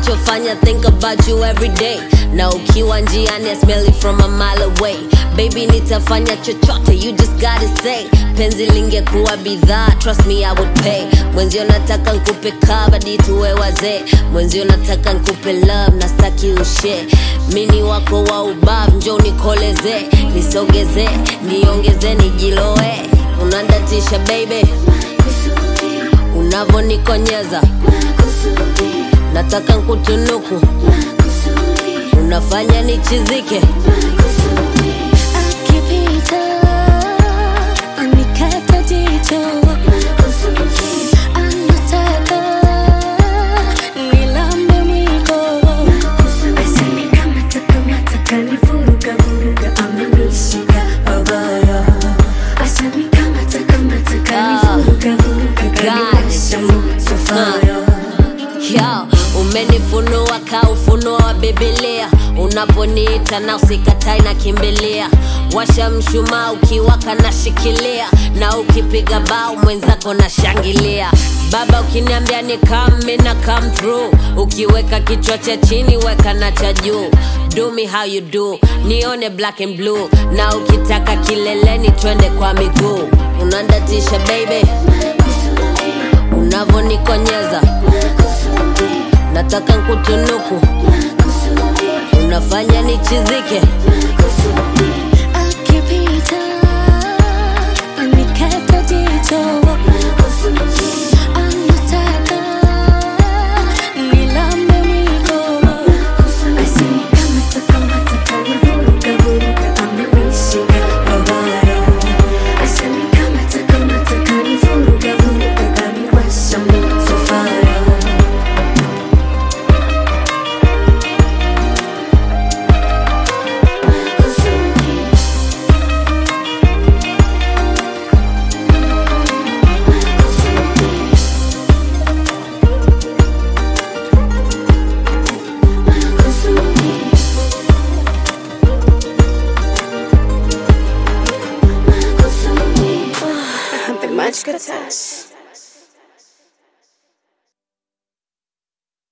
unachofanya think about you every day na ukiwa njiani I smell it from a mile away baby nitafanya chochote you just gotta say penzi lingekuwa bidhaa trust me I would pay mwenzio nataka nkupe kabadi tuwe wazee mwenzio nataka nkupe love na staki ushe mini wako wa ubav njo nikoleze nisogeze niongeze nijiloe unandatisha baby unavonikonyeza nataka nkutunuku unafanya nichizike Akipita anikata jicho, anataka nilambe mwiko. Asinikamata kamata kanivuruga vuruga amenishika pabaya. Asinikamata kamata kanivuruga vuruga kaniwasha moto fire. Yo, umenifunua ka ufunuo wa Biblia, unaponiita na usikatai na kimbilia, washa mshumaa ukiwaka na shikilia, na ukipiga bao mwenzako na shangilia. Baba ukiniambia ni come na come through, ukiweka kichwa cha chini weka na cha juu. Do me how you do, nione black and blue, na ukitaka kileleni twende kwa miguu. Unandatisha baby, unavonikonyeza nataka nkutunuku unafanya nichizike Akipita anikata jicho,